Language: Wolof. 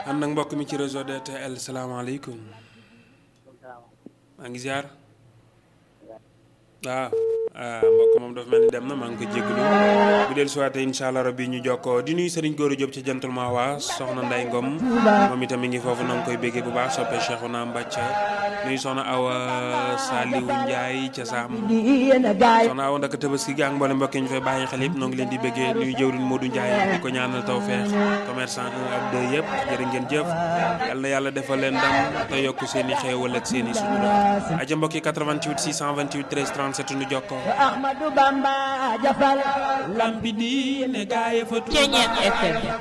am nag mbokk mi ci réseau DTL salaamaaleykum maa ngi ziar waaw ah mbokk moom dafa mel ni dem na maa ngi ko jégalu bu del suwaate incha allah rabbi ñu jokkoo di nuyu Serigne Gora Diop ca jantul ma waa soxna Nday Ngom moom itam mi ngi foofu na nga koy béggee bu baax soppe Cheikhouna Mbacca nuyu soxna Awa Saliou Ndiaye ca Sam soxna Awa ndaka tabaski gi ak mboolem mbokk yi ñu fay bàyyi xel yëpp noo ngi leen di béggee nuyu jëwriñ Modou Ndiaye di ko ñaanal taw feex commerçant 1 ak 2 yëpp jërë ngeen jëf yal na yàlla defal leen ndam te yokk seen i xéewal ak seen i sutura aja mbokk yi 88 628 13 37 nu jokkoo Ahmadou Bamba jafal lambi di ne gaay fa Ceeñeet FM